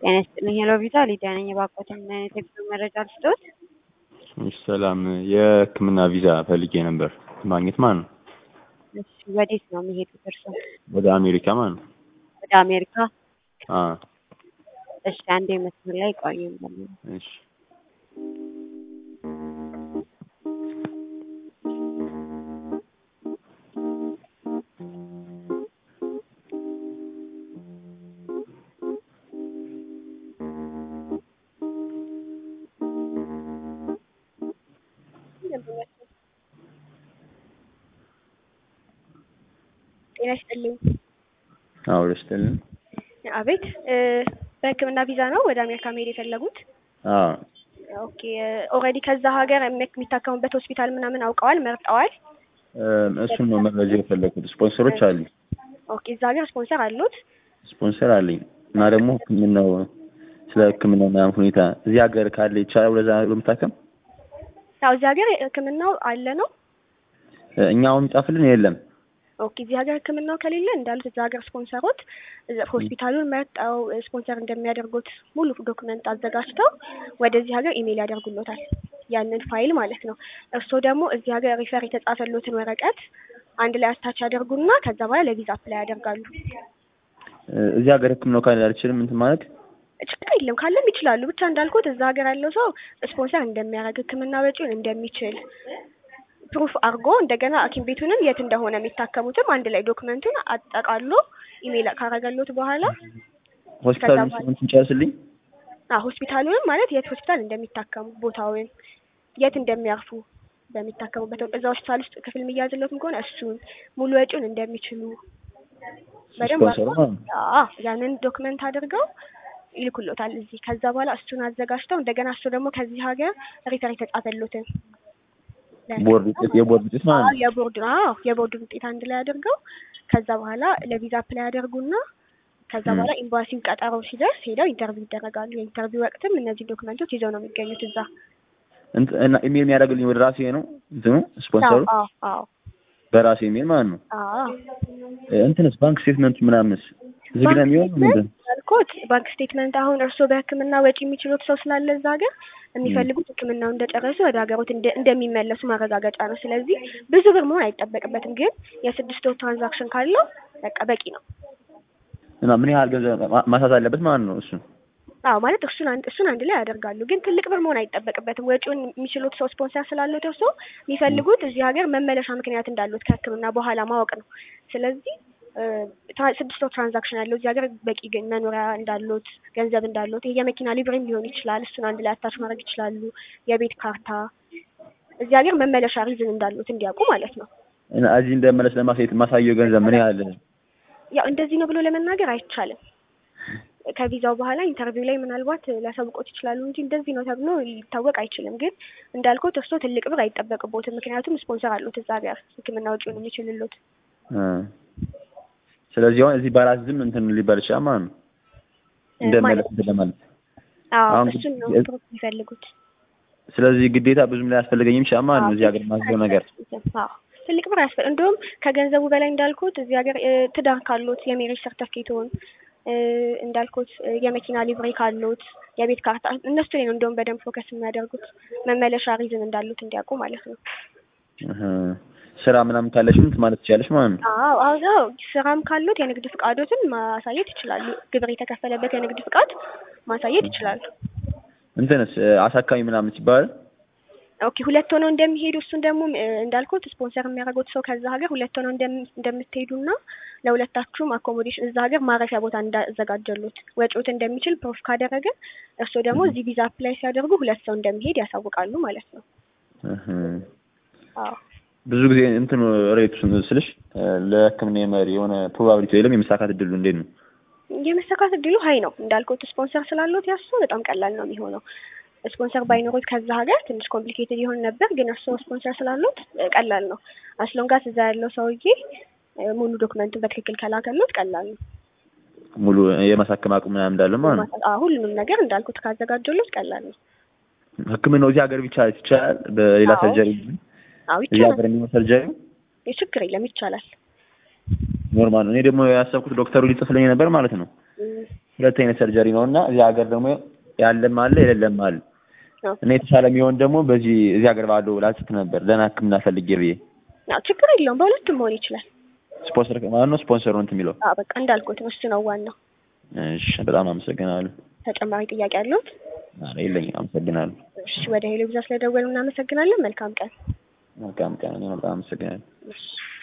ጤና ይስጥልኝ ሄሎ ቪዛ ሊዲያ ነኝ። እባክዎትን ምን አይነት የጉዞ መረጃ ልስጥዎት? እሺ ሰላም፣ የህክምና ቪዛ ፈልጌ ነበር ማግኘት ማለት ነው። እሺ ወዴት ነው የሚሄዱት እርስዎ? ወደ አሜሪካ ማለት ነው። ወደ አሜሪካ? አ እሺ አንዴ መስመር ላይ ቆዩኝ። እሺ ጤና ይስጥልኝ። አዎ ደስተልን አቤት እ በህክምና ቪዛ ነው ወደ አሜሪካ መሄድ የፈለጉት? አ ኦኬ ኦልሬዲ ከዛ ሀገር የሚ- የሚታከሙበት ሆስፒታል ምናምን አውቀዋል መርጠዋል? እሱን ነው መረጃ የፈለኩት። ስፖንሰሮች አሉኝ፣ ኦኬ እዛ ሀገር ስፖንሰር አሉት? ስፖንሰር አለኝ እና ደግሞ ህክምናው ስለ ህክምናው ምናምን ሁኔታ እዚህ ሀገር ካለ ይቻላል ወደዛ ለመታከም? ያው እዚህ ሀገር ህክምናው አለ ነው? እኛ አሁን የሚጻፍልን የለም። ኦኬ እዚህ ሀገር ህክምናው ከሌለ እንዳሉት እዛ ሀገር ስፖንሰሮች እዛ- ሆስፒታሉን መርጠው ስፖንሰር እንደሚያደርጉት ሙሉ ዶክመንት አዘጋጅተው ወደዚህ ሀገር ኢሜይል ያደርጉሎታል ያንን ፋይል ማለት ነው። እርስዎ ደግሞ እዚህ ሀገር ሪፈር የተጻፈሎትን ወረቀት አንድ ላይ አስታች ያደርጉና ከዛ በኋላ ለቪዛ አፕላይ ያደርጋሉ። እዚህ ሀገር ህክምናው ካለ አልችልም እንትን ማለት ችግር የለም ካለም ይችላሉ። ብቻ እንዳልኩት እዛ ሀገር ያለው ሰው ስፖንሰር እንደሚያደርግ ህክምና ወጪውን እንደሚችል ፕሩፍ አድርጎ እንደገና ሐኪም ቤቱንም የት እንደሆነ የሚታከሙትም አንድ ላይ ዶክመንቱን አጠቃሎ ኢሜይል ካረገሎት በኋላ ሆስፒታሉን ከዛ ስምንት ጨርስልኝ። አ ሆስፒታሉንም ማለት የት ሆስፒታል እንደሚታከሙ ቦታውን የት እንደሚያርፉ በሚታከሙበት እዛ ሆስፒታል ውስጥ ክፍል የሚያዝለትም ከሆነ እሱን ሙሉ ወጪውን እንደሚችሉ በደንብ ስፖንሰሩ አድርገው ማለት ነው። አ ያንን ዶክመንት አድርገው ይልኩሎታል እዚህ። ከዛ በኋላ እሱን አዘጋጅተው እንደገና እሱ ደግሞ ከዚህ ሀገር ሪፈር የተጻፈሎትን ቦርድ ውጤት የቦርድ ውጤት ማለት አዎ ነው። የቦርድ አዎ የቦርድ ውጤት አንድ ላይ አድርገው ከዛ በኋላ ለቪዛ አፕላይ ያደርጉና ከዛ ም። በኋላ ኤምባሲው ቀጠሮ ሲደርስ ሄደው ኢንተርቪው ይደረጋሉ። የኢንተርቪው ወቅትም እነዚህ ዶክመንቶች ይዘው ነው የሚገኙት እዛ። እንት- እና ኢሜል የሚያደርግልኝ ወደ ራሴ ነው እንትኑ ስፖንሰሩ አዎ አዎ በራሴ ኢሜል ማለት ነው። አዎ እንትንስ ባንክ ስቴትመንቱ ምናምንስ ዝግ ነው የሚሆነው ምንድን ነው? ያልኩት ባንክ ስቴትመንት አሁን እርስዎ በሕክምና ወጪ የሚችሉት ሰው ስላለ እዛ ሀገር የሚፈልጉት ሕክምናው እንደጨረሱ ወደ ሀገሮት እንደ- እንደሚመለሱ ማረጋገጫ ነው። ስለዚህ ብዙ ብር መሆን አይጠበቅበትም። ግን የስድስት ወር ትራንዛክሽን ካለው በቃ በቂ ነው። እና ምን ያህል ገንዘብ ማ- ማሳት አለበት ማለት ነው እሱ አዎ ማለት እሱን አንድ እሱን አንድ ላይ ያደርጋሉ። ግን ትልቅ ብር መሆን አይጠበቅበትም። ወጪውን የሚችሉት ሰው ስፖንሰር ስላሉት እርስዎ የሚፈልጉት እዚህ ሀገር መመለሻ ምክንያት እንዳሉት ከህክምና በኋላ ማወቅ ነው። ስለዚህ እ፣ ትራ- ስድስት ወር ትራንዛክሽን ያለው እዚህ ሀገር በቂ ግን መኖሪያ እንዳሉት ገንዘብ እንዳሉት ይሄ የመኪና ሊብሬም ሊሆን ይችላል። እሱን አንድ ላይ አታች ማድረግ ይችላሉ። የቤት ካርታ እዚህ ሀገር መመለሻ ሪዝን እንዳሉት እንዲያውቁ ማለት ነው። እና እዚህ እንደመለስ ለማሳየት ማሳየው ገንዘብ ምን ያህል ያው እንደዚህ ነው ብሎ ለመናገር አይቻልም። ከቪዛው በኋላ ኢንተርቪው ላይ ምናልባት ሊያሳውቁት ይችላሉ እንጂ እንደዚህ ነው ተብሎ ሊታወቅ አይችልም። ግን እንዳልኩት እርስዎ ትልቅ ብር አይጠበቅቦትም። ምክንያቱም ስፖንሰር አሉት እዛ ሀገር ሕክምና ወጪውን የሚችልሉት። እ። ስለዚህ አሁን እዚህ በራስ ዝም እንትን ሊባል ይችላል ማለት ነው እንደመለስ እንትን ለማለት አዎ አሁን እሱን ነው የ- ፕሩፍ የሚፈልጉት። ስለዚህ ግዴታ ብዙም ላይ ያስፈልገኝም ይችላል ማለት ነው እዚህ ሀገር ማስበው ነገር አዎ ትልቅ ብር ያስፈል እንደውም ከገንዘቡ በላይ እንዳልኩት እዚህ ሀገር እ፣ ትዳር ካሉት የሜሬጅ ሰርተፍኬቶን እ፣ እንዳልኩት እ፣ የመኪና ሊብሬ ካሉት የቤት ካርታ እነሱ ላይ ነው እንደውም በደንብ ፎከስ የሚያደርጉት መመለሻ ሪዝን እንዳሉት እንዲያውቁ ማለት ነው። እህ። ስራ ምናምን ካለሽም እንትን ማለት ትችላለሽ ማለት ነው አዎ አዎ አዎ ስራም ካሉት የንግድ ፍቃዶትን ማሳየት ይችላሉ። ግብር የተከፈለበት የንግድ ፍቃድ ማሳየት ይችላሉ። እንትንስ እ፣ አሳካሚ ምናምን ሲባል ኦኬ ሁለት ሆነው እንደሚሄዱ እሱን ደግሞ እ፣ እንዳልኩት ስፖንሰር የሚያደርጉት ሰው ከዛ ሀገር ሁለት ሆነው እንደም- እንደምትሄዱና ለሁለታችሁም አኮሞዴሽን እዛ ሀገር ማረፊያ ቦታ እንዳዘጋጀሉት ወጪዎት እንደሚችል ፕሮፍ ካደረገ እርስዎ ደግሞ እዚህ ቪዛ አፕላይ ሲያደርጉ ሁለት ሰው እንደሚሄድ ያሳውቃሉ ማለት ነው። እህ። አዎ ብዙ ጊዜ እንትኑ ሬቱ ስልሽ እ፣ ለሕክምና የመሪ የሆነ ፕሮባቢሊቲ የለም የመሳካት እድሉ እንዴት ነው? የመሳካት እድሉ ሀይ ነው እንዳልኩት ስፖንሰር ስላሉት ያሱ በጣም ቀላል ነው የሚሆነው። ስፖንሰር ባይኖሩት ከዛ ሀገር ትንሽ ኮምፕሊኬትድ ይሆን ነበር፣ ግን እርስዎ ስፖንሰር ስላሉት እ፣ ቀላል ነው። አስሎንጋስ እዛ ያለው ሰውዬ እ፣ ሙሉ ዶክመንቱን በትክክል ከላከሉት ቀላል ነው። ሙሉ የማሳከም አቅም ምናምን እንዳለ ማለት ነው። አዎ ሁሉንም ነገር እንዳልኩት ካዘጋጀሉት ቀላል ነው። ሕክምናው እዚህ ሀገር ብቻ ይቻላል በሌላ አዎ። ሰርጀሪ አዎ እዚህ ይቻላል። ሀገር የሚሆን ሰርጀሪ ችግር የለም ይቻላል። ኖርማል ነው። እኔ ደግሞ ያሰብኩት ዶክተሩ ሊጽፍልኝ ነበር ማለት ነው። እም፣ ሁለት አይነት ሰርጀሪ ነው እና እዚህ ሀገር ደግሞ ያለም አለ የሌለም አለ አዎ። እና የተሻለ የሚሆን ደግሞ በዚህ እዚህ ሀገር ባለው ላስት ነበር ደህና ሕክምና ፈልጌ ብዬ አዎ ችግር የለውም በሁለቱም መሆን ይችላል። ስፖንሰር ማለት ነው ስፖንሰሩ እንትን የሚለው አዎ በቃ እንዳልኩት ነው እሱ ነው ዋናው። እሺ በጣም አመሰግናለሁ ተጨማሪ ጥያቄ ያለዎት? ኧረ የለኝም አመሰግናለሁ እሺ ወደ ሄሎ ብዛ ስለደወሉ እናመሰግናለን። መልካም ቀን። መልካም ቀን እኔ በጣም አመሰግናለሁ እሺ